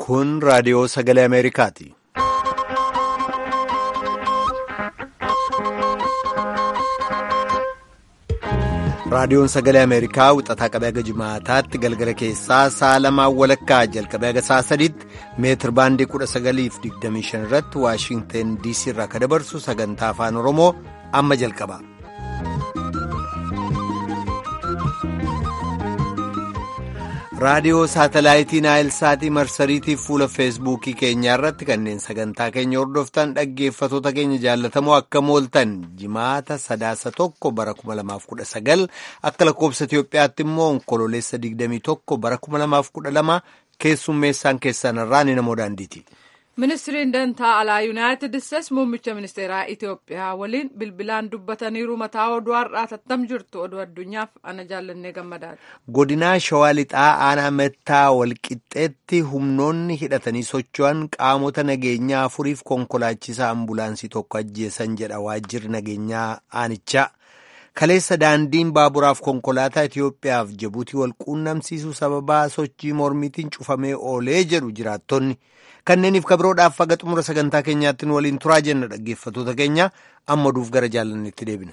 Kun raadiyoo sagalee Ameerikaati. Raadiyoon sagalee Ameerikaa wixataa qabee haga jimaataatti galgala keessaa sa'a lamaan walakkaa jalqabee haga sa'a sadiitti meetir baandii 1925 irratti Waashinteen DC irraa kan dabarsu sagantaa afaan Oromoo amma jalqaba. raadiyoo saatalaayitii naayilsaatii marsariitiif fuula feesbuukii keenyaa irratti kanneen sagantaa keenya hordoftan dhaggeeffatoota keenya jaallatamoo akka mooltan jimaata sadaasa tokko bara 2019 akka lakkoobsa Itiyoophiyaatti immoo onkololeessa 21 bara 2012 keessummeessaan keessan irraa ni namoo daandiiti. ministiriin dantaa alaa yuunaayitid isteetsi muummicha ministeeraa itiyoophiyaa waliin bilbilaan dubbataniiru mataa oduu har'aa tattam jirtu oduu addunyaaf ana jaallannee gammadaadha. godinaa shawaa lixaa aanaa mettaa walqixxeetti humnoonni hidhatanii socho'an qaamota nageenyaa afuriif konkolaachisaa ambulaansii tokko ajjeesan jedha waajjirri nageenyaa aanichaa. kaleessa daandiin baaburaaf konkolaataa Itiyoophiyaaf Jibuutii wal quunnamsiisuu sababaa sochii mormiitiin cufamee oolee jedhu jiraattonni. kanneeniif kabiroodhaaf haga xumura sagantaa keenyaatti nu waliin turaa jenna dhaggeeffatoota keenya amma duuf gara jaalannetti deebina.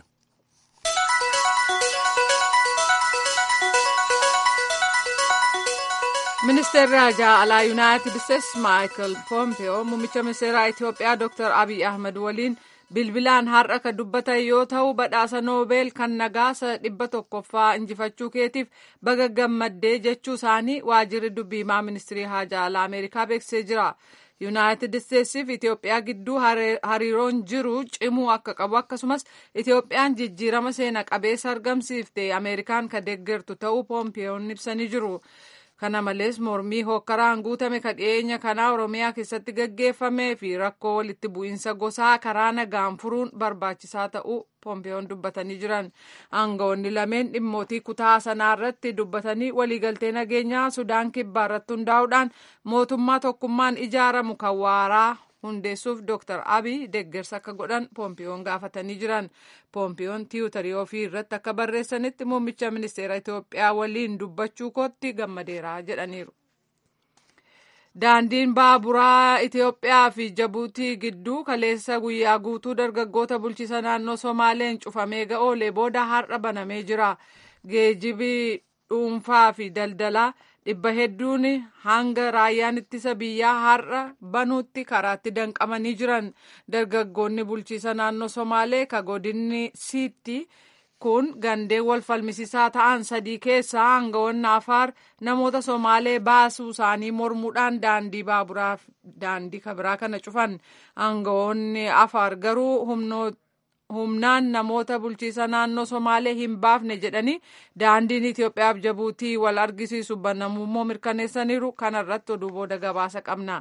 ministeerri haajaa alaa yuunaayitid isteetsi maayikal poompeyoo muummicha ministeeraa itiyoophiyaa dr abiy ahmed waliin bilbilaan har'a kan dubbatan yoo ta'u badhaasa noobeel kan nagaasa dhibba tokkoffaa injifachuu keetiif baga gammaddee jechuu isaanii waajjirri dubbiimaa ministirii haajaa alaa ameerikaa beeksisee jira. yuunaayitid isteetsiif itiyoophiyaa gidduu hariiroon jiru cimuu akka qabu akkasumas itiyoophiyaan jijjiirama seena qabeessa argamsiifte ameerikaan kan deeggartu ta'uu poompiyoon ibsanii jiru. kana malees mormii hokkaraan guutame kan dhiyeenya kanaa oromiyaa keessatti gaggeeffamee fi rakkoo walitti bu'iinsa gosaa karaa nagaan furuun barbaachisaa ta'uu poompiyoon dubbatanii jiran aangawoonni lameen dhimmootii kutaa sanaa irratti dubbatanii waliigaltee nageenyaa sudaan kibbaa irratti hundaa'uudhaan mootummaa tokkummaan ijaaramu kan waaraa hundeessuuf dr abiy deeggarsa akka godhan poompiyoon gaafatanii jiran poompiyoon tiwutarii ofii irratti akka barreessanitti muummicha ministeera itiyoophiyaa waliin dubbachuu kootti gammadeera jedhaniiru. daandiin baaburaa itiyoophiyaa fi jabuutii gidduu kaleessa guyyaa guutuu dargaggoota bulchiisa naannoo somaaleen cufamee ga'oolee booda har'a banamee jira geejibii dhuunfaa fi daldalaa dhibba hedduun hanga raayyaan ittisa biyyaa har'a banuutti karaatti danqamanii jiran dargaggoonni bulchiisa naannoo somaalee ka godinni siitti kun gandeen wal falmisiisaa ta'an sadii keessaa aangawoonni afaar namoota somaalee baasuu isaanii mormuudhaan daandii baaburaaf daandii kabiraa kana cufan aangawoonni afaar garuu humnoota. humnaan namoota bulchiisa naannoo somaalee hin baafne jedhanii daandiin Itiyoophiyaaf jabuutii wal argisiisu banamummoo mirkaneessaniiru kanarratti oduu booda gabaasa qabna.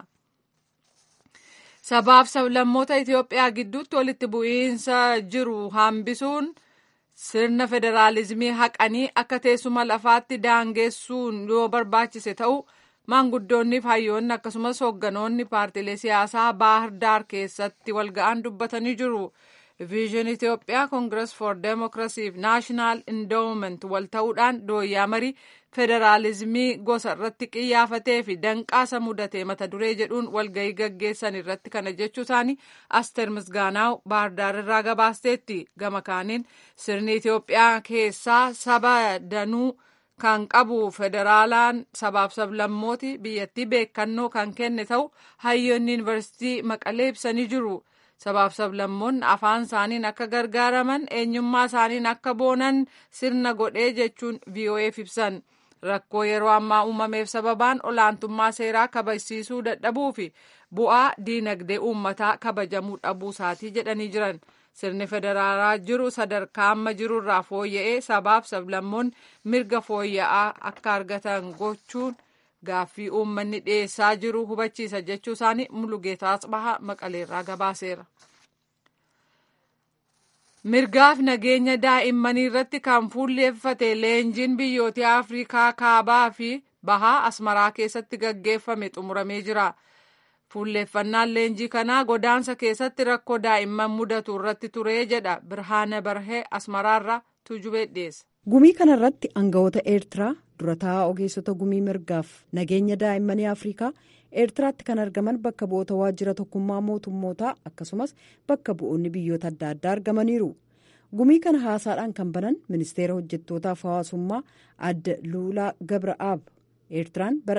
Sabaaf sablammoota Itiyoophiyaa gidduutti walitti bu'iinsa jiru hambisuun sirna federaalizimii haqanii akka teessuma lafaatti daangessuun yoo barbaachise ta'u maanguddoonniif hayyoonni akkasumas hoogganoonni paartilee siyaasaa baahir daar keessatti walga'an dubbatanii jiru. viizhin itiyoophiyaa koongirees for deemokiraasiif naashinaal indoowment wal ta'uudhaan dooyyaa marii federaalizimii gosa irratti qiyyaafatee fi danqaasa mudatee mata duree jedhuun walgahii gaggeessan irratti kana jechuu isaanii asteer misgaanaaw baardaar irraa gabaasteetti gama kaaniin sirni itiyoophiyaa keessaa saba danuu kan qabu federaalaan sabaaf sablammooti biyyattii beekannoo kan kenne ta'u hayyoonni yuunivarsiitii maqalee ibsanii jiru. sabaaf sablammoonni afaan isaaniin akka gargaaraman eenyummaa isaaniin akka boonan sirna godhee jechuun VOA'f ibsan rakkoo yeroo ammaa uumameef sababaan olaantummaa seeraa kabachiisuu dadhabuu fi bu'aa diinagdee uummataa kabajamuu dhabuu isaatii jedhanii jiran sirni federaalaa jiru sadarkaa amma jirurraa fooyya'ee sabaaf sablammoonni mirga fooyya'aa akka argatan gochuun. gaaffii uummanni dhiyeessaa jiru hubachiisa jechuu isaanii mulugeetaa asbahaa maqaleerraa gabaaseera. mirgaaf nageenya daa'immanii irratti kan fuulleeffate leenjiin biyyoota afrikaa kaabaa fi bahaa asmaraa keessatti gaggeeffame xumuramee jira. fuulleeffannaan leenjii kanaa godaansa keessatti rakkoo daa'imman mudatu irratti ture jedha birhaana barhee asmaraarraa tuujubee dhiyeessa. gumii kanarratti aangawoota eertiraa durataa ogeessota gumii mirgaaf nageenya daa'immanii afrikaa eertiraatti kan argaman bakka bu'oota waajjira tokkummaa mootummootaa akkasumas bakka bu'oonni biyyoota adda addaa argamaniiru gumii kana haasaadhaan kan banan ministeera hojjettootaaf hawaasummaa adda luulaa gabra'aab eertiraan bara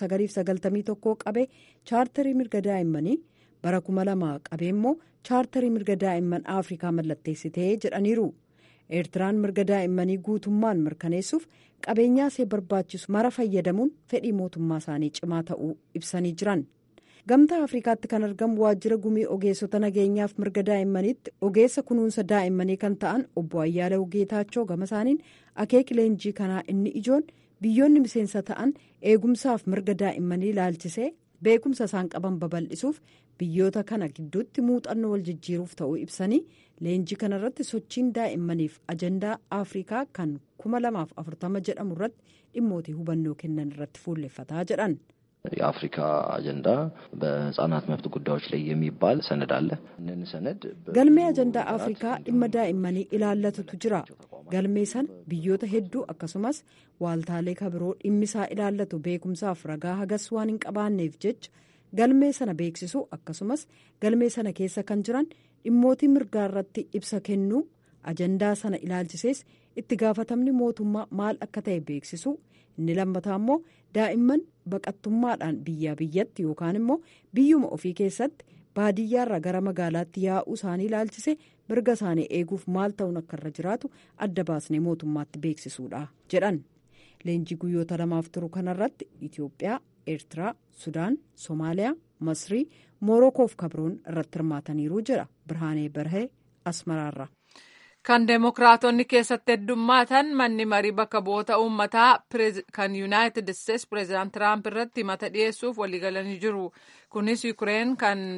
1991 qabee chaartarii mirga daa'immanii bara 2000 qabee immoo chaartarii mirga daa'imman afrikaa mallatteessitee jedhaniiru. eertiraan mirga daa'immanii guutummaan mirkaneessuuf qabeenyaa ishee barbaachisu mara fayyadamuun fedhii mootummaa isaanii cimaa ta'uu ibsanii jiran gamtaa afrikaatti kan argamu waajjira gumii ogeessota nageenyaaf mirga daa'immaniitti ogeessa kunuunsa daa'immanii kan ta'an obbo Ayyaala Geetaachoo gama isaaniin akeeki leenjii kanaa inni ijoon biyyoonni miseensa ta'an eegumsaaf mirga daa'immanii ilaalchisee beekumsa isaan qaban babal'isuuf biyyoota kana gidduutti muuxannoo wal jijjiiruuf ta'uu ibsanii leenjii kanarratti sochiin daa'immaniif ajandaa afrikaa kan 2040 jedhamu irratti dhimmootii hubannoo kennan irratti fuulleffataa jedhan. የአፍሪካ አጀንዳ በህጻናት መብት ጉዳዮች ላይ የሚባል ሰነድ አለ። ይህንን ሰነድ galmee ajandaa afrikaa dhimma daa'immanii ilaallatutu jira galmee sana biyyoota hedduu akkasumas waaltaalee kabiroo dhimmisaa ilaallatu beekumsaaf ragaa hagas waan hin qabaanneef jecha galmee sana beeksisuu akkasumas galmee sana keessa kan jiran dhimmootii mirgaa irratti ibsa kennuu ajandaa sana ilaalchisees itti gaafatamni mootummaa maal akka ta'e beeksisuu inni lammataa immoo daa'imman baqattummaadhaan biyyaa biyyatti yookaan immoo biyyuma ofii keessatti baadiyyaarraa gara magaalaatti yaa'uu isaanii ilaalchise mirga isaanii eeguuf maal ta'uun akka irra jiraatu adda baasnee mootummaatti beeksisuudha jedhan leenjii guyyoota lamaaf turu kanarratti itiyoophiyaa eertiraa sudaan soomaaliyaa masrii moorokoof kabroon irratti hirmaataniiru jedha birhaanee barhee asmaraarra. kan deemokiraatonni keessatti heddummaatan manni marii bakka bu'oota uummataa kan yuunaayitid isteetsi pireezidaant tiraamp irratti himata dhiyeessuuf waliigalanii jiru kunis yukureen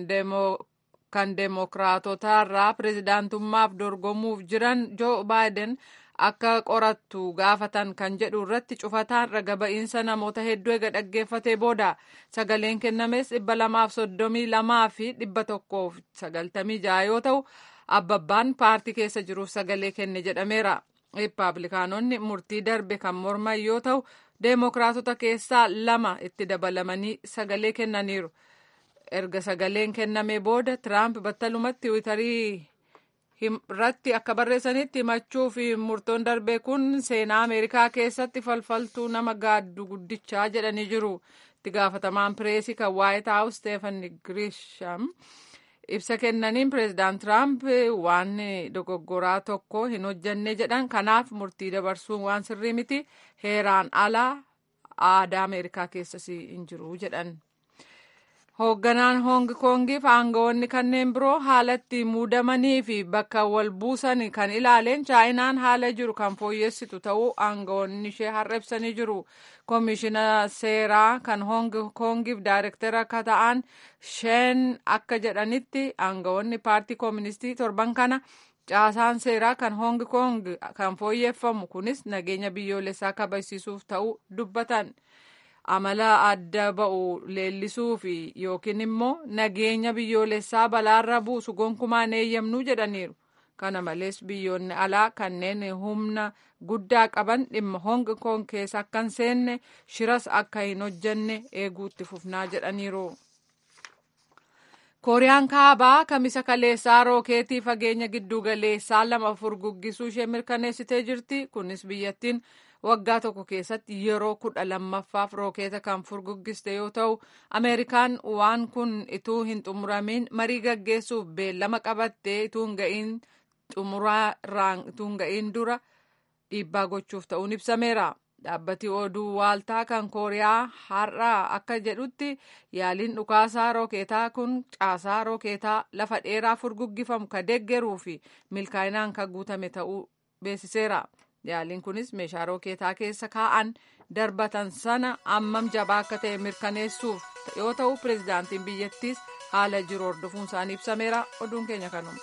kan deemokiraatotaarraa pireezidaantummaaf dorgomuuf jiran joo baayiden akka qorattu gaafatan kan jedhu irratti cufataan raga ba'iinsa namoota hedduu eega dhaggeeffatee booda sagaleen kennames dhibba lamaaf soddomii lamaa fi dhibba tokkoof sagaltamii jaha yoo ta'u. abbabbaan paartii keessa jiruuf sagalee kenne jedhameera riippaabilikaanonni murtii darbe kan morman yoo ta'u deemokiraatota keessaa lama itti dabalamanii sagalee kennaniiru erga sagaleen kennamee booda tiraamp battalumatti tiwiitarii irratti akka barreessanitti himachuu fi murtoon darbe kun seenaa ameerikaa keessatti falfaltuu nama gaaddu guddichaa jedhanii jiru itti gaafatamaan pireesii kan waayit haawus steefan grisham ibsa kennaniin pireezidaant tiraamp waan dogoggoraa tokko hin hojjanne jedhan kanaaf murtii dabarsuun waan sirrii miti heeraan alaa aadaa ameerikaa keessas hin jiru jedhan. hoogganaan hoong koongiif aangawoonni kanneen biroo haalatti muudamanii fi bakka wal buusan kan ilaaleen chaayinaan haala jiru kan fooyyessitu ta'uu aangawoonni ishee har'a ibsanii jiru koomishina seeraa kan hoong koongiif daayirektara akka ta'an sheen akka jedhanitti aangawoonni paartii kooministii torban kana caasaan seeraa kan hoong koong kan fooyyeffamu kunis nageenya biyyoolessaa kabachiisuuf ta'uu dubbatan. amala adda ba'u leellisuu fi yookiin immoo nageenya biyyoolessaa balaarra buusu gonkumaan eeyyamnuu jedhaniiru kana malees biyyoonni alaa kanneen humna guddaa qaban dhimma hong kong keessa akka hin seenne shiras akka hin hojjenne eeguutti fufnaa jedhaniiru. kooriyaan kaabaa kamisa kaleessaa rookeetii fageenya giddugaleessaa lama furguggisuu ishee mirkaneessitee jirti kunis biyyattiin. waggaa tokko keessatti yeroo kudha lammaffaaf rookeeta kan furguggiste yoo ta'u ameerikaan waan kun ituu hin xumuramin marii gaggeessuuf beellama qabattee ituu hin ga'iin xumurarraan ituu hin ga'iin dura dhiibbaa gochuuf ta'uun ibsameera. dhaabbati oduu waaltaa kan kooriyaa har'a akka jedhutti yaaliin dhukaasaa rookeetaa kun caasaa rookeetaa lafa dheeraa furguggifamu ka deeggaruu fi milkaa'inaan kan guutame ta'uu beeksiseera. yaaliin kunis meeshaa rookeetaa keessa kaa'an darbatan sana ammam jabaa akka ta'e mirkaneessuuf yoo ta'u pireezidaantiin biyyattiis haala jiru hordofuun isaanii ibsameera oduun keenya kanuma.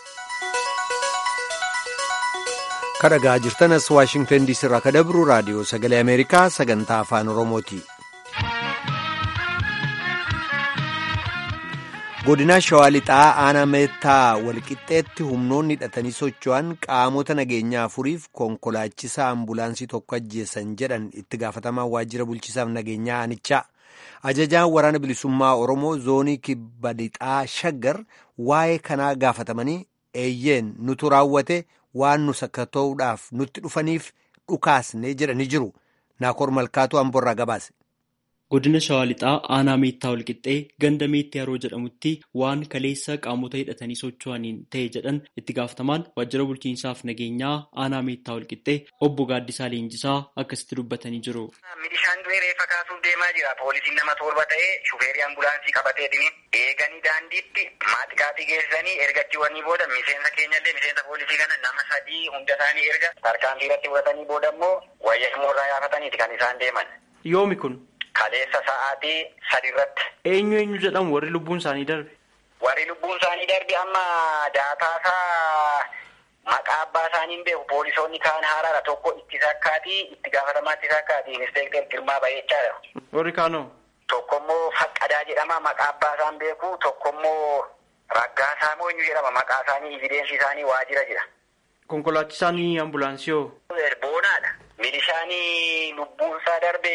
kadhagaa jirtanas waashingtan diisii irraa kadabru raadiyoo sagalee ameerikaa sagantaa afaan oromooti. godina shawaa lixaa aanaa meettaa walqixxeetti humnoonni hidhatanii socho'an qaamota nageenyaa afuriif konkolaachisaa ambulaansii tokko ajjeesan jedhan itti gaafatamaa waajjira bulchiisaaf nageenyaa aanichaa ajajaan waraana bilisummaa oromoo zoonii kibba lixaa shaggar waa'ee kanaa gaafatamanii eeyyeen nutu raawwate waan nu sakkata'uudhaaf nutti dhufaniif dhukaasne jedhanii jiru naakoor malkaatu amborraa gabaase. godina shawaa lixaa aanaa meettaa walqixxee ganda meetti haroo jedhamutti waan kaleessa qaamota hidhatanii socho'aniin ta'e jedhan itti gaafatamaan waajjira bulchiinsaaf nageenyaa aanaa meettaa walqixxee obbo Gaaddisaa Leenjisaa akkasitti dubbatanii jiru. Milishaan du'ee reeffa kaasuuf deemaa jira. Poolisiin nama torba ta'ee shufeerii ambulaansii qabateetini eeganii daandiitti maaxikaatii geessanii ergachiiwwanii booda miseensa keenyallee miseensa poolisii kana nama sadii hunda isaanii erga tarkaanfii irratti fudhatanii booda immoo wayyaa irraa yaafataniiti kan isaan deeman. Yoomi kun. Kaleessa sa'aatii sadi irratti. Eenyu eenyu jedhamu warri lubbuun isaanii darbe? Warri lubbuun isaanii darbe amma daataasaa maqaa abbaa isaanii hin beeku poolisoonni kaan haraara tokko itti sakkaatii itti gaafatamaa itti sakkaatii inspekter Girmaa Bayechaadha. Warri kaanoo? Tokkommoo Faqqadaa jedhama maqaa abbaa isaan beeku tokkommoo Raggaasaa moo eenyu jedhama maqaa isaanii evideensi isaanii waajjira jira. Konkolaachisaan ambulaansii hoo? Boonaadha. Milishaan lubbuunsaa darbe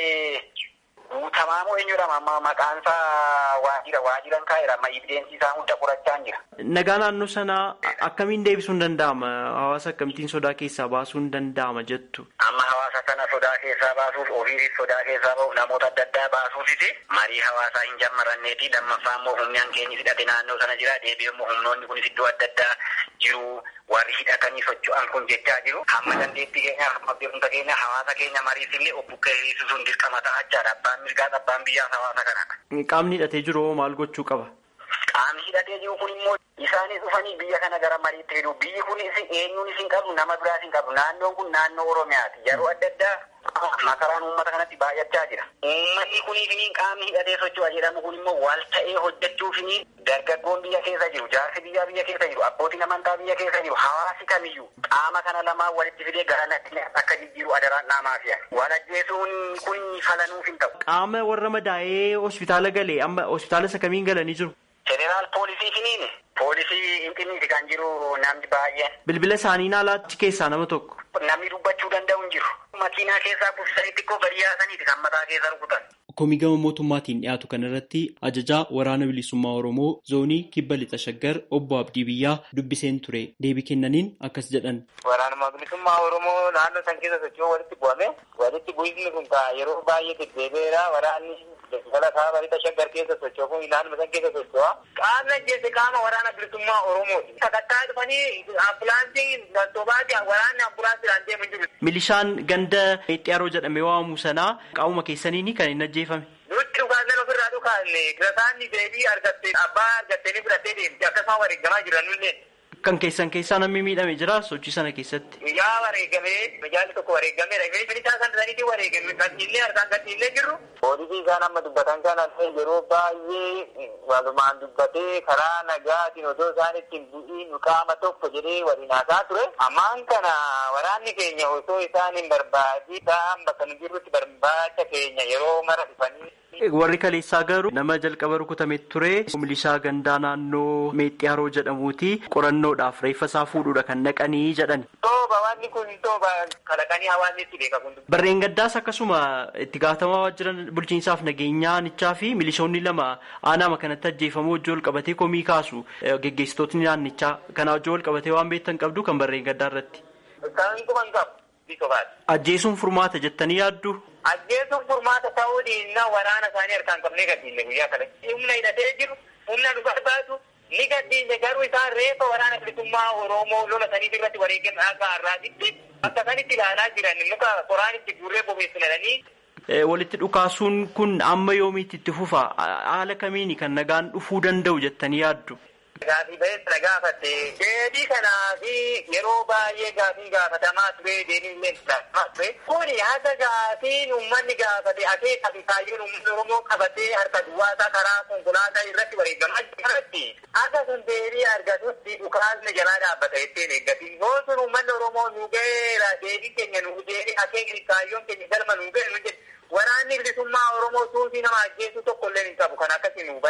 guutamaa moo eenyudha amma maqaan isaa waajjira waajiran kaa'eera amma evideensi isaa hunda qorachaa jira. Nagaa naannoo sanaa akkamiin deebisuun danda'ama? Hawaasa akkamittiin sodaa keessaa baasuun danda'ama jettu? Amma hawaasa kana sodaa keessaa baasuuf ofiisis sodaa keessaa bahuuf namoota adda addaa baasuufis marii hawaasaa hin jammaranneeti lammaffaa immoo humni hankeenyi hidhate naannoo sana jira deebi'ee immoo humnoonni kunis iddoo adda addaa jiru warri hidhatanii socho'an kun jechaa jiru hamma dandeettii keenya hamma beekumsa keenya hawaasa keenya mariif illee obbukkee hir'isuun dirqama ta'achaadha abbaan mirgaas abbaan biyyaas hawaasa kanadha. Qaamni hidhatee jiru hoo maal gochuu qaba? Qaamni hidhatee jiru kun immoo isaanis dhufanii biyya kana gara mariitti fidu biyyi kun eenyuunis hin qabu nama biraas hin qabu naannoon kun naannoo oromiyaati yeroo adda addaa makaraan uummata kanatti baay'achaa jira. Uummatni kuniifiniin qaamni hidhatee socho'a jedhamu kun immoo wal ta'ee hojjechuufiniin dargaggoon biyya keessa jiru jaarsi biyyaa biyya keessa jiru abbootiin amantaa biyya keessa jiru hawaasi kamiyyuu qaama kana lamaan walitti fidee gara natti akka jijjiiru adaraan dhaamaa fi'a. Wal ajjeesuun kun falanuuf hin ta'u. Qaama warra madaa'ee hospitaala galee amma hospitaala isa kamiin galanii jiru? Jeneraal poolisii finiini. Poolisii Inxinniiti kan jiru namni baay'een. Bilbila isaanii naalaatti keessaa nama tokko. Namni dubbachuu danda'u hin jiru. Makiinaa keessaa buufisanii xiqqoo gadi yaasaniiti kan mataa keessa rukutan. Komii gama mootummaatiin dhiyaatu kanarratti ajajaa waraana bilisummaa Oromoo zoonii kibba lixa shaggar obbo Abdii Biyyaa dubbiseen ture. Deebii kennaniin akkas jedhan. Waraanuma bilisummaa Oromoo naannoo san keessa socho'uu walitti bu'ame. Walitti bu'isni kun yeroo baay'ee deddeebi'eera. Waraanni Daldala kaaba lixa shaggar keessa socho'u naannoo san keessa socho'a. Qaamni ajjeese qaama waraana bilisummaa Oromooti. Sakattaa dhufanii ambulaansiin galtobaati waraanni ambulaansiidhaan deemu jiru. Milishaan ganda Meexxiyaaroo jedhamee waamamu sanaa qaamuma keessaniini kan hin ajjeefame. Nutti dhugaasne ofirraa dhukaasne girasaanni deebii argatte abbaa argattanii fudhattee deemti akkasuma wareegamaa jiran nullee. Kan keessan keessaa namni miidhame jira sochii sana keessatti. Yaa wareegamee mijaalli tokko wareegameera. Milishaa kan saniitii wareegame gadhiillee harkaan gadhiillee jirru. Poolisii isaan amma dubbatan kana yeroo baay'ee walumaan dubbatee karaa nagaatiin otoo isaan ittiin bu'iin qaama tokko jedhee waliin haasaa ture. Ammaan kana waraanni keenya osoo isaan hin barbaadii ta'an bakka nu jirrutti barbaacha keenya yeroo mara dhufanii. Warri kaleessaa garuu nama jalqaba rukutame ture milishaa gandaa naannoo Meexxiyaaroo jedhamuuti qorannoodhaaf reeffa isaa fuudhuudha kan naqanii jedhan. Tooba wanni kun tooba kalaqanii hawaasni itti beeka kun. Barreen gaddaas akkasuma itti gaafatamaa waajjira bulchiinsaaf nageenyaanichaa fi milishoonni lama aanaa kanatti ajjeefamuu wajjin wal qabatee komii kaasu geggeessitootni naannichaa kanaa wajjin wal qabatee waan beektan qabdu kan barreen gaddaa irratti. Kan kuban qabu. Ajjeesuun furmaata jettanii yaaddu. Ajjeesuun furmaata ta'uu dhiinnaa waraana isaanii harkaan qabnee gadhiisne guyyaa kana. Humna hidhatee jiru, humna nu barbaadu, ni gadhiisne garuu isaan reefa waraana bilisummaa Oromoo lola saniif irratti wareegame akka har'aatitti akka sanitti ilaalaa jiran muka qoraan itti guurree bobeessinanii. Walitti dhukaasuun kun amma yoomiitti itti fufa? Haala kamiini kan nagaan dhufuu danda'u jettanii yaaddu? Gaafii ba'eessa gaafatte deebii kanaa fi yeroo baay'ee gaafii gaafatamaa ture deebiin illee gaafatamaa ture. Kuni haga gaafiin uummanni gaafate akeekaa fi kaayyoon uummanni Oromoo qabatee harka duwwaasaa karaa konkolaataa irratti wareegamaa jiratti. Akka sun deebii argatutti dhukaasni jalaa dhaabbata jetteen eeggati. Yoo sun uummanni Oromoo nu ga'eera deebii keenya nu deebii akeekni kaayyoon keenya galma nu ga'e nu jedhe. Waraanni bilisummaa Oromoo suufii nama ajjeesuu tokko illee hin qabu kan akkasii nu hubadha.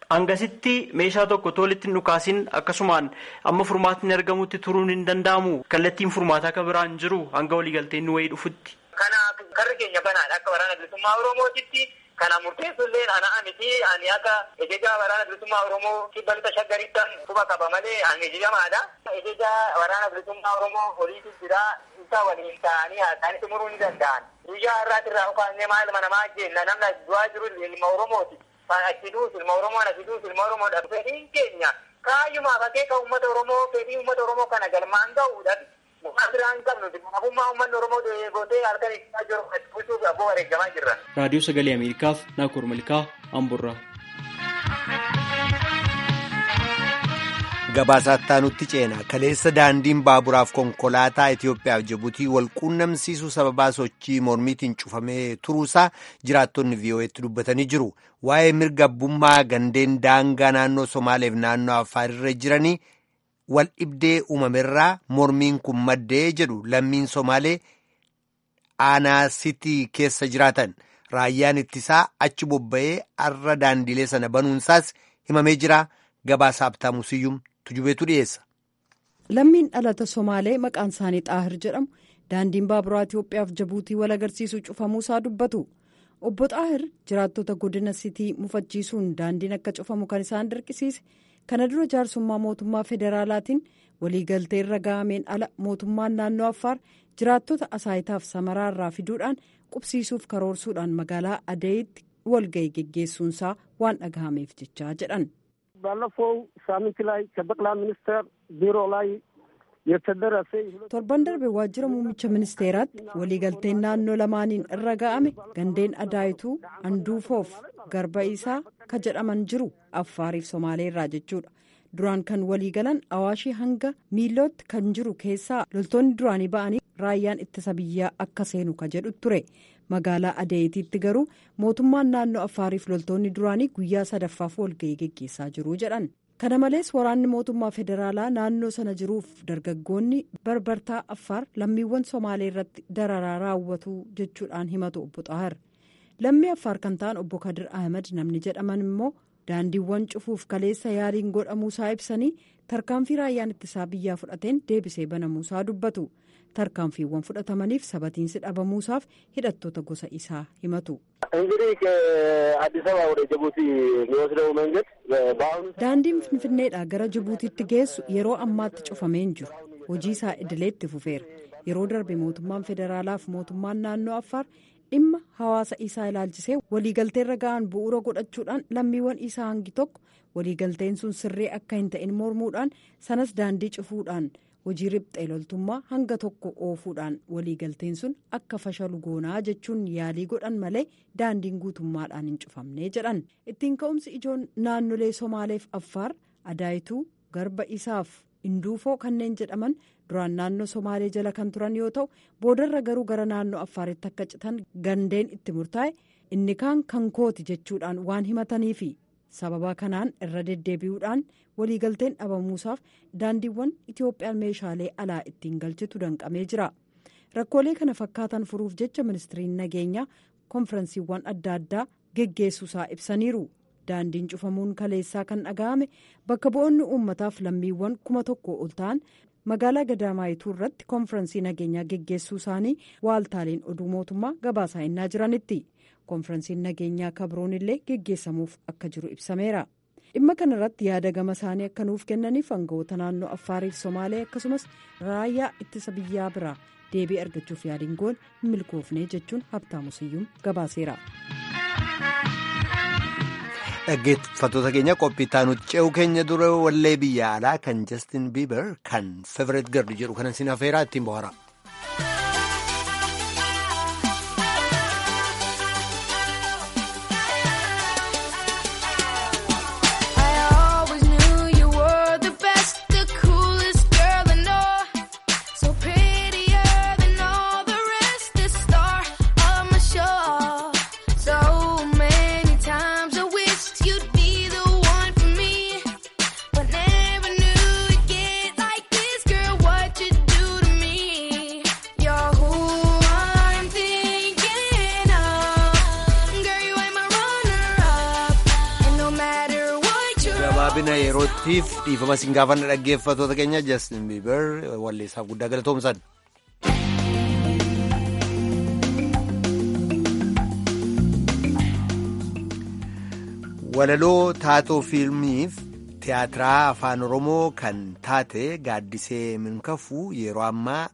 Hangasitti meeshaa tokko tolitti dhukaasin akkasumaan amma furmaatni argamutti turuun hin danda'amu. Kallattiin furmaataa akka biraan jiru hanga waliigalteen nu wayii dhufutti. Kanaaf karri keenya banaadha akka waraana bilisummaa Oromootitti kana murteessullee ana miti ani akka ejeja waraana bilisummaa Oromoo kibba lixa shaggarittan quba qaba malee ani ejejamaadha. Ejeja waraana bilisummaa Oromoo oliitu jira isa waliin ta'anii haasa'anii xumuruu ni danda'an. Guyyaa har'aati irraa ukaannee maaluma namaa jenna namni du'aa jiru ilma Oromooti. Achi duus ilma Oromoon achi duus ilma Oromoodha. Fedhiin keenya kaayyumaaf akeeka uummata Oromoo fedhii uummata Oromoo kana galmaan ga'uudhaan waan biraan qabnu nafummaa uummanni Oromoo gootee halkan isaa jiru bulchuuf abboo wareegamaa jirra. Raadiyoo Sagalee Ameerikaaf Naakoor Malkaa Amburraa. Gabaasaa nutti ceena kaleessa daandiin baaburaaf konkolaataa Itoophiyaaf Jibuutii wal quunnamsiisuu sababaa sochii mormiitiin cufamee turuusaa jiraattonni VOA'tti dubbatanii jiru. Waa'ee mirga abbummaa gandeen daangaa naannoo Somaaleef naannoo Affaarirra jiranii wal dhibdee uumamerraa mormiin kun maddee jedhu lammiin Somaalee Aanaasitii keessa jiraatan raayyaan ittisaa achi bobba'ee arra daandilee sana banuunsaas himamee jira. Gabaasaa Abtaamu Siyyum tujubeetu dhiyeessa. Lammiin dhalata Somaalee maqaan isaanii Xaahir jedhamu daandiin baaburaa Itoophiyaaf Jibuutii wal agarsiisuu cufamuusaa dubbatu. Obbo Xaahir jiraattota godina sitii mufachiisuun daandiin akka cufamu kan isaan dirqisiise kana dura jaarsummaa mootummaa federaalaatiin waliigaltee irra ga'ameen ala mootummaan naannoo Affaar jiraattota asaayitaaf samaraa irraa fiduudhaan qubsiisuuf karoorsuudhaan magaalaa Adeeyitti walga'ii geggeessuunsaa waan dhagahameef jechaa jedhan. ባለፈው ሳምንት ላይ ከጠቅላይ ሚኒስትር ቢሮ ላይ የተደረሰ torban darbe waajjira muummicha ministeeraatti waliigalteen naannoo lamaaniin irra ga'ame gandeen adaayituu anduufoof garba isaa ka jedhaman jiru affaariif somaalee irraa jechuudha duraan kan waliigalan awaashii hanga miilootti kan jiru keessaa loltoonni duraanii ba'anii raayyaan ittisa biyyaa akka seenu ka jedhu ture magaalaa adeeyitiitti garuu mootummaan naannoo affaariif loltoonni duraanii guyyaa sadaffaaf walga'ii geggeessaa jiru jedhan kana malees waraanni mootummaa federaalaa naannoo sana jiruuf dargaggoonni barbartaa affaar lammiiwwan somaalee irratti dararaa raawwatu jechuudhaan himatu obbo xaahir lammii affaar kan ta'an obbo kadir ahmed namni jedhaman immoo daandiiwwan cufuuf kaleessa yaaliin godhamuusaa ibsanii tarkaanfii raayyaan ittisaa biyyaa fudhateen deebisee banamuusaa dubbatu. tarkaanfiiwwan fudhatamaniif sabatiinsi dhabamuusaaf hidhattoota gosa isaa himatu. እንግዲህ ከአዲስ አበባ ወደ ጅቡቲ የሚወስደው መንገድ በአሁኑ daandiin finfinneedhaa gara jibuutiitti geessu yeroo ammaatti cufameen jiru hojii isaa idileetti fufeera yeroo darbe mootummaan federaalaaf mootummaan naannoo affaar dhimma hawaasa isaa ilaalchisee waliigalteerra ga'an bu'uura godhachuudhaan lammiiwwan isaa hangi tokko waliigalteen sun sirrii akka hin ta'in mormuudhaan sanas daandii cufuudhaan. hojii riphxee loltummaa hanga tokko oofuudhaan waliigalteen sun akka fashalu goonaa jechuun yaalii godhan malee daandiin guutummaadhaan hin cufamnee jedhan ittiin ka'umsi ijoon naannolee somaaleef affaar adaayituu garba isaaf induufoo kanneen jedhaman duraan naannoo somaalee jala kan turan yoo ta'u boodarra garuu gara naannoo affaaritti akka citan gandeen itti murtaa'e inni kaan kan kooti jechuudhaan waan himataniifi. sababa kanaan irra deddeebi'uudhaan waliigalteen dhabamuusaaf daandiiwwan itoophiyaan meeshaalee alaa ittiin galchitu danqamee jira rakkoolee kana fakkaatan furuuf jecha ministiriin nageenyaa konferensiiwwan adda addaa geggeessuusaa ibsaniiru daandiin cufamuun kaleessaa kan dhaga'ame bakka bu'oonni uummataaf lammiiwwan kuma tokko ol ta'an magaalaa gadaamaayituu irratti konferensii nageenyaa geggeessuu isaanii waaltaaleen oduu mootummaa gabaasaa innaa jiranitti. konferensiin nageenyaa kabroon illee geggeessamuuf akka jiru ibsameera dhimma kana irratti yaada gama isaanii akka nuuf kennaniif aangawoota naannoo affaariif somaalee akkasumas raayyaa ittisa biyyaa biraa deebii argachuuf yaaliin goon hin milkoofne jechuun habtaamu siyyuum gabaaseera. dhaggeeffattoota keenya qophii taanutti ce'uu keenya dura wallee biyya alaa kan jastin biiber kan fevereet gardi jedhu kanan sin hafeeraa ittiin bohaara. But never knew you'd get like this, girl. What you do to me? gabaabina yerootiif dhiifama siin gaafanna dhaggeeffatoota keenya Justin Bieber walleessaaf guddaa galatoomsan. Walaloo taatoo fiilmiif tiyaatiraa afaan Oromoo kan taate gaaddisee minkafuu yeroo ammaa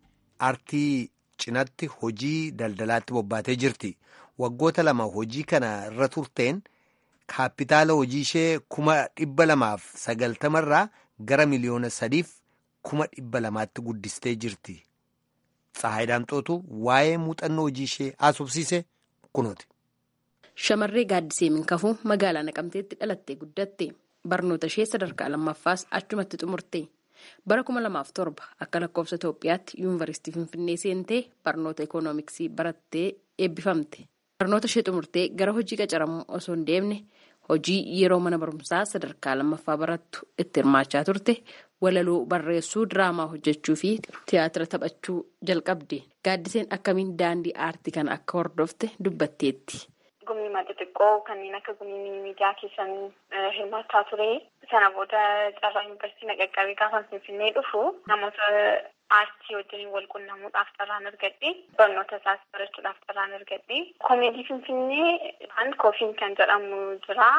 artii cinatti hojii daldalaatti bobbaatee jirti. Waggoota lama hojii kana irra turteen kaapitaala hojii ishee kuma dhibba lamaaf sagaltamarraa gara miliyoona sadiif kuma dhibba lamaatti guddistee jirti. Tsahaay Daamxootu waa'ee muuxannoo hojii ishee haasofsiise kunooti. Shamarree gaaddisee minkafuu magaalaa Naqamteetti dhalattee guddatte. Barnoota ishee sadarkaa lammaffaas achumatti xumurte. Bara kuma lamaaf torba akka lakkoofsa Itoophiyaatti yuunivarsiitii Finfinnee seentee barnoota ikoonomiksii barattee eebbifamte. Barnoota ishee xumurtee gara hojii qacaramuu osoo hin deemne hojii yeroo mana barumsaa sadarkaa lammaffaa barattu itti hirmaachaa turte walaloo barreessuu diraamaa hojjechuu fi tiyaatira taphachuu jalqabde. Gaaddiseen akkamiin daandii aartii kana akka hordofte dubbatteetti. Gumii madda xiqqoo kanneen akka gumii miidiyaa keessan hirmaachaa ture. Sana booda carraa yuunivarsiitii naqaqqabee gaafa finfinnee dhufu namoota aartii wajjin wal quunnamuudhaaf carraan argadhe. Barnoota isaas barachuudhaaf carraan argadhe. Koomeedii finfinnee kan koofiin kan jedhamu jira.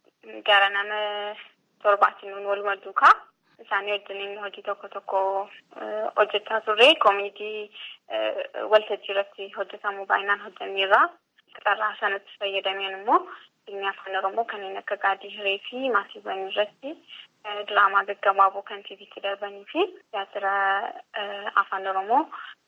Gara nama torbaatiin nuun walumaa duukaa. Isaanii wajjin hojii tokko tokko hojjechaa turre. Koomeedii waltajjii irratti hojjetamu baay'inaan hojjenneerra. Carraa sanatti fayyadameen immoo filmii afaan oromoo kanneen akka gaadii hiree fi maasiiwwan irratti diraamaa gaggabaaboo kan tiiviitti darbanii fi tiyaatira afaan oromoo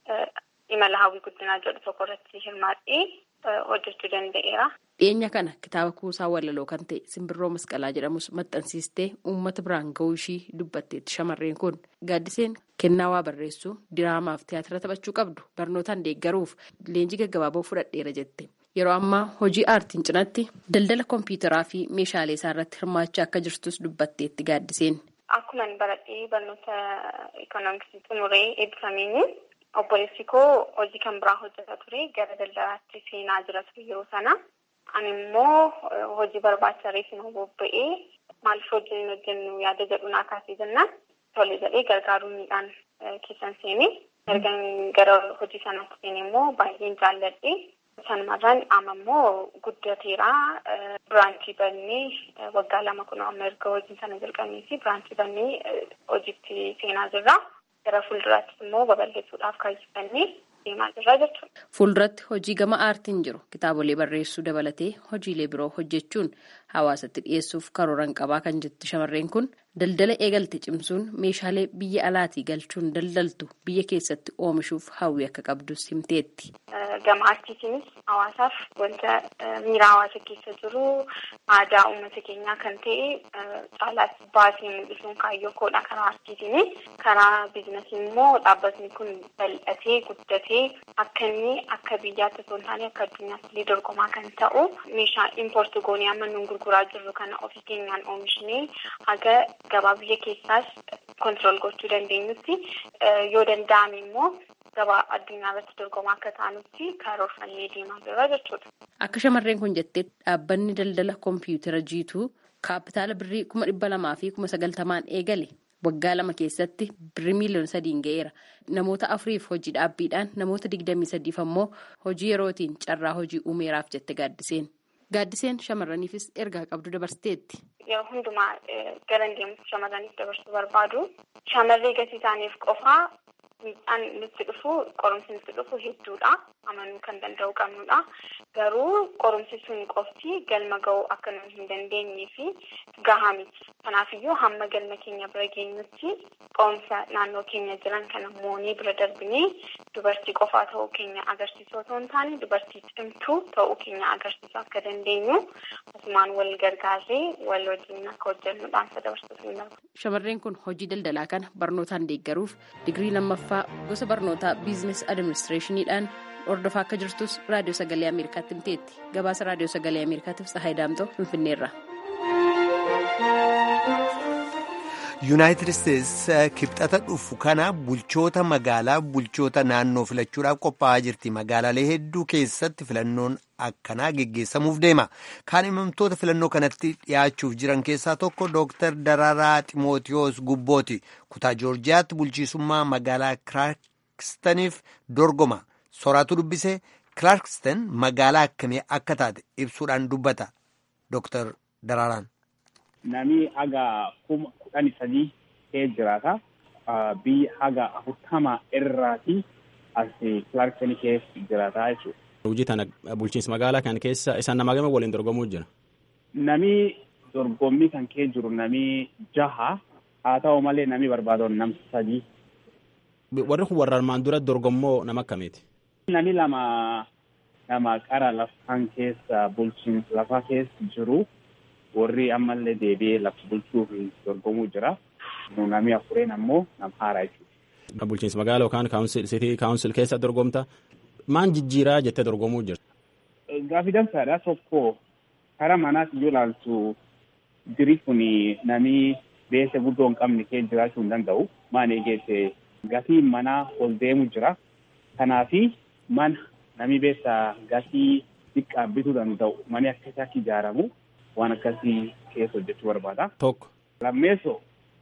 imala hawwii guddinaa jedhu tokko irratti hirmaadhee hojjechuu danda'eera. Dhiyeenya kana kitaaba kuusaa walaloo kan ta'e simbirroo masqalaa jedhamus maxxansiistee uummata biraan ga'uu ishii dubbatteetti shamarreen kun gaaddiseen kennaa waa barreessuu diraamaaf tiyaatira taphachuu qabdu barnootaan deeggaruuf leenjii gaggabaaboo fudhadheera jette. Yeroo ammaa hojii aartiin cinatti daldala kompiitaraa fi meeshaalee isaa irratti hirmaachaa akka jirtus dubbatteetti gaaddiseen. Akkuma baradhee barnoota ikoonomiksii xumuree eebbifameen obboleessi koo hojii kan biraa hojjetaa ture gara daldalaatti seenaa jira ture yeroo sana. Ani immoo hojii barbaacha reefuma bobba'ee maaliif hojii hojjennu yaada jedhu naa kaasee jennaan tole jedhee gargaaruu miidhaan keessan seenee erga gara hojii sanaatti seenee immoo baay'een jaalladhe. Sanumarraan amma immoo guddateeraa biraanchii bannee waggaa lama kun amma erga hojii sana jalqabnee fi biraanchii bannee hojiitti seenaa jirra. Gara fuulduraattis immoo babal'isuudhaaf kaayyeffannee deemaa jirra jechuudha. Fuulduratti hojii gama aartiin jiru kitaabolee barreessuu dabalatee hojiilee biroo hojjechuun hawaasatti dhiyeessuuf karooran qabaa kan jettu shamarreen kun daldala eegalte cimsuun meeshaalee biyya alaatii galchuun daldaltu biyya keessatti oomishuuf hawwii akka qabdus himteetti. Gama aartiitiinis hawaasaaf wanta miira hawaasa keessa jiru aadaa uummata keenyaa kan ta'e caalaas baasee mul'isuun kaayyoo koodha karaa aartiitiini. Karaa biizinasii immoo dhaabbatni kun bal'atee guddatee akka inni akka biyyaatti osoo hin taane akka addunyaatti illee dorgomaa kan ta'u meeshaa impoorti goonee amma nuun gurguraa jirru kana ofii keenyaan oomishnee haga gabaa biyya keessaas kontirool gochuu dandeenyutti yoo danda'ame immoo gabaa addunyaa irratti dorgomaa akka taanutti karoorfannee deemaa jirra jechuudha. Akka shamarreen kun jettee dhaabbanni daldala kompiitara jiituu kaapitaala birrii kuma dhibba lamaa fi kuma sagaltamaan eegale waggaa lama keessatti birrii miiliyoona sadiin ga'eera. Namoota afuriif hojii dhaabbiidhaan namoota digdamii sadiif ammoo hojii yerootiin carraa hojii uumeeraaf jette gaaddiseen. Gaaddiseen shamarraniifis ergaa qabdu dabarsiteetti. Yeroo hundumaa gara deemuuf shamarraniif dabarsuu barbaadu. Shamarree gatii isaaniif qofaa miidhaan nutti dhufu qorumsi nutti dhufu hedduudha. Amanuu kan danda'u qabnudha. Garuu qorumsi sun qofti galma ga'uu akka nu hin dandeenyee fi gahaa miti. Kanaafiyyuu hamma galma keenya bira geenyutti qorumsa naannoo keenya jiran kana moonee bira darbinee dubartii qofaa ta'uu keenya agarsiisuu otoo hin taane dubartii cimtuu ta'uu keenya agarsiisuu akka dandeenyu asumaan wal gargaarree wal wajjin akka hojjennuudhaan dabarsuuf hin darbu. Shamarreen kun hojii daldalaa kana barnootaan deeggaruuf digirii lammaffaa gosa barnootaa biizines adiministireeshiniidhaan hordofaa akka jirtus raadiyoo sagalee ameerikaatti himteetti gabaasa raadiyoo sagalee ameerikaatiif tsahaay daamtoo finfinneerra. yuunaayitid isteetsi kibxata dhufu kana bulchoota magaalaa bulchoota naannoo filachuudhaaf qophaa'aa jirti magaalaalee hedduu keessatti filannoon akkanaa geggeessamuuf deema kaadhimamtoota filannoo kanatti dhiyaachuuf jiran keessaa tokko dooktar daraaraa ximootiyoos gubbooti kutaa joorjiyaatti bulchiisummaa magaalaa kilaarkistaniif dorgoma soraatu dubbisee kilaarkistan magaalaa akkamii akka taate ibsuudhaan dubbata dooktar daraaraan. Namni haga kuma kudhanii sadii ta'ee jiraata. Biyya haga afurtama irraati as Kilaarkisanii keessa jiraata jechuudha. Hojii tana bulchiinsa magaalaa kan keessa isaan nama gama waliin dorgomuu jira. Nami dorgommii kan kee jiru nami jaha haa ta'u malee nami barbaadoon nam sadii. Warri kun warra armaan dura dorgommoo nama akkamiiti? Nami lama nama qara lafaan keessa bulchiinsa lafaa keessa jiru. warri ammallee deebi'ee lafa bulchuuf dorgomuu jira. Nami afureen ammoo nama haaraa jechuudha. Bulchiinsa magaalaa yookaan sitii kaawunsil keessa dorgomta. Maan jijjiiraa jettee dorgomuu jirta? Gaaffii dansaadha tokko karaa manaas yoo ilaaltu diri kun nami beessa guddoo hin qabne kee jiraachuu hin danda'u. Maan eegeesse gatii manaa ol deemu jira. Kanaafi mana nami beessa gatii xiqqaa bituu danda'u mani akkasii akka ijaaramu. waan akkasii keessa hojjechuu barbaada. Tokko. Lammeessoo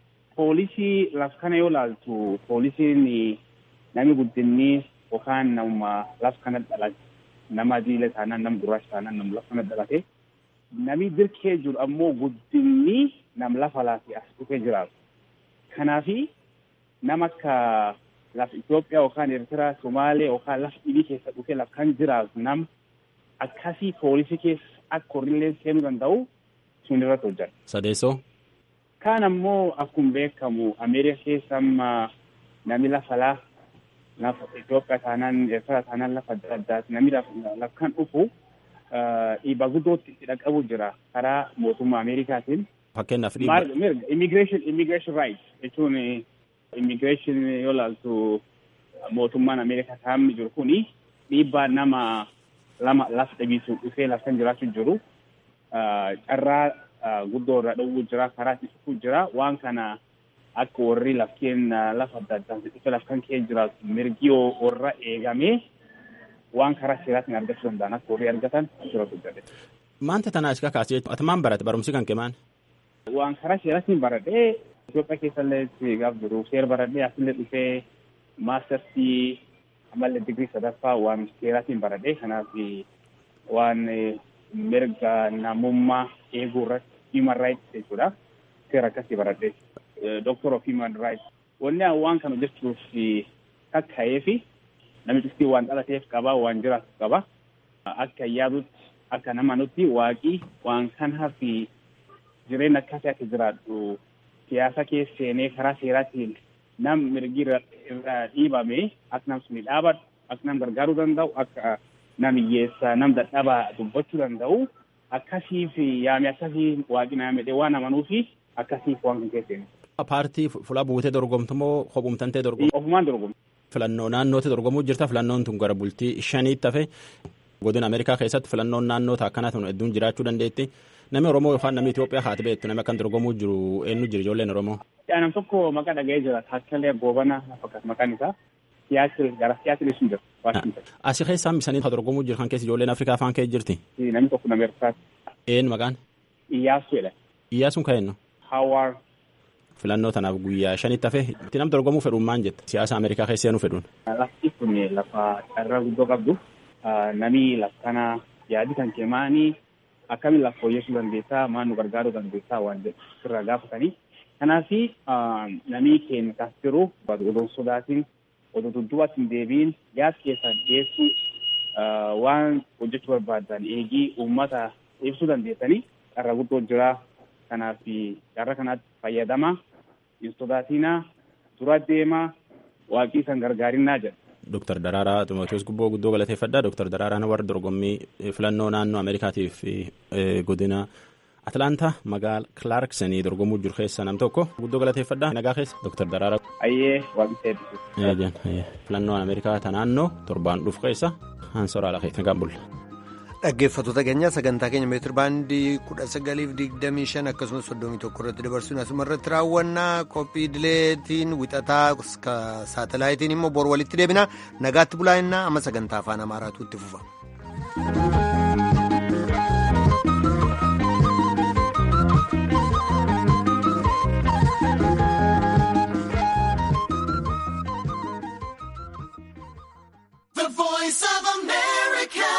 poolisii laf kana yoo ilaaltu poolisiin nami guddinni yookaan nama laf kana dhalate nama adiilee taanaan nama gurraacha taanaan nama laf kana dhalate nami dirqee jiru ammoo guddinni nam lafa laafi as dhufee jiraatu. Kanaafi nama akka laf Itoophiyaa yookaan Eertiraa, Somaalee yookaan laf dhibii keessa dhufee laf kan jiraatu nam akkasii poolisii keessa akka horillee seenuu danda'u sun irratti hojjeta. Sadeessoo. Kaan ammoo akkuma beekamu Ameerikaa keessa amma nami lafa laa lafa Itoophiyaa taanaan Eertiraa taanaan lafa adda addaati nami lafa kan dhufu dhiibbaa guddootti itti dhaqqabu jira karaa mootummaa Ameerikaatiin. Fakkeenyaaf dhiibba. Immigration immigration rights jechuun immigration yoo ilaaltu mootummaan Ameerikaa taa'amni jiru kuni dhiibbaa nama lama lafa dhabiisuun dhufee laftan jiraachuu jiru carraa guddoo irraa dhowwuu jira karaa itti dhufuu jira waan kana akka warri lafkeen lafa adda addaa dhufee lafkan kee jiraatu mirgi warra eegamee waan karaa seeraatiin argachuu danda'an akka warri argatan asirratti hojjete. Maanta tanaa iska kaasee ati maan barate barumsi kan kee maan? Waan karaa seeraatiin baradhee Itoophiyaa keessallee gaaf jiru seera baradhee asillee dhufee maastarsii ammallee digrii sadaffaa waan seeraatiin baradhee kanaaf waan mirga namummaa eeguu irratti human rights jechuudha seera akkasii baradhee doctor of human rights wanni waan kana hojjechuuf kakka'ee fi namichi waan dhalateef qaba waan jiraatu qaba akka yaadutti akka nama nutti waaqii waan kanaa fi jireenya akkasii akka jiraadhu siyaasa keessa seenee karaa seeraatiin nam mirgi irraa dhiibame akka nam suni dhaabadhu akka nam gargaaruu danda'u akka nam hiyyeessa nam dadhabaa dubbachuu danda'u akkasiif yaame akkasii waaqni naamedhe waan amanuufi akkasiif waan kan keesseeni. Paartii fuula buutee dorgomtu moo kophumtantee dorgomtu? Ofumaan dorgomtu. Filannoo naannootti dorgomuu jirta filannoon tun gara bultii shaniitti hafe godina Ameerikaa keessatti filannoon naannoota akkanaa tun hedduun jiraachuu dandeetti. Namni Oromoo yookaan namni Itoophiyaa haati beektu namni akkan dorgomuu jiru eenyu jira ijoolleen Oromoo? Nam tokko maqaa dhaga'ee jira Taakkalee Goobana fakkaatu maqaan isaa siyaasii gara siyaasii sun jira. Asii keessaan bisanii dorgomuu jiru kan keessa ijoolleen Afrikaa afaan kee jirti? Namni tokko nama Eertiraati. Een maqaan? Iyyaasuu jedha. Iyyaasuun kan eenyu? Hawaar. Filannoo tanaaf guyyaa shanitti hafe itti nam dorgomuu fedhuun maal jetta? Siyaasa Ameerikaa keessa seenuu fedhuun? Lafti kun lafa carraa guddoo qabdu. Namni lafa kana yaadi kan keemaanii akkamiin lafa fooyyessuu dandeessaa maal nu gargaaruu dandeessaa waan jedhu irraa gaafatanii. Kanaaf namni keenya kaas jiru odoo sodaatiin odoo duddubaatti hin deebiin yaad keessaan dhiyeessuu waan hojjechuu barbaadan eegii uummata ibsuu dandeessanii carraa guddoo jira. Kanaaf carraa kanaatti fayyadamaa hin sodaatinaa dura deemaa waaqii san gargaarinaa jedha. Dooktar Daraaraa Ximootiyoos Gubboo guddoo galateeffadha. Dooktar Daraaraan warra dorgommii filannoo naannoo Ameerikaatiif godina Atlaantaa magaala Kilaarksanii dorgomuu jiru keessa nam tokko guddoo galateeffadha. Nagaa keessa Dooktar Daraaraa. Ayyee waaqni eebbisu. Filannoon Ameerikaa ta naannoo torbaan dhufu keessa hansoraa lafa nagaan bulla. Dhaggeeffattoota keenya sagantaa keenya meetir baandii kudha sagaliif digdamii shan akkasumas soddomii tokko irratti dabarsuun asuma irratti raawwannaa qophii dileetiin wixataa saatalaayitiin immoo bor walitti deebina nagaatti bulaa innaa amma sagantaa afaan amaaraatu itti fufa.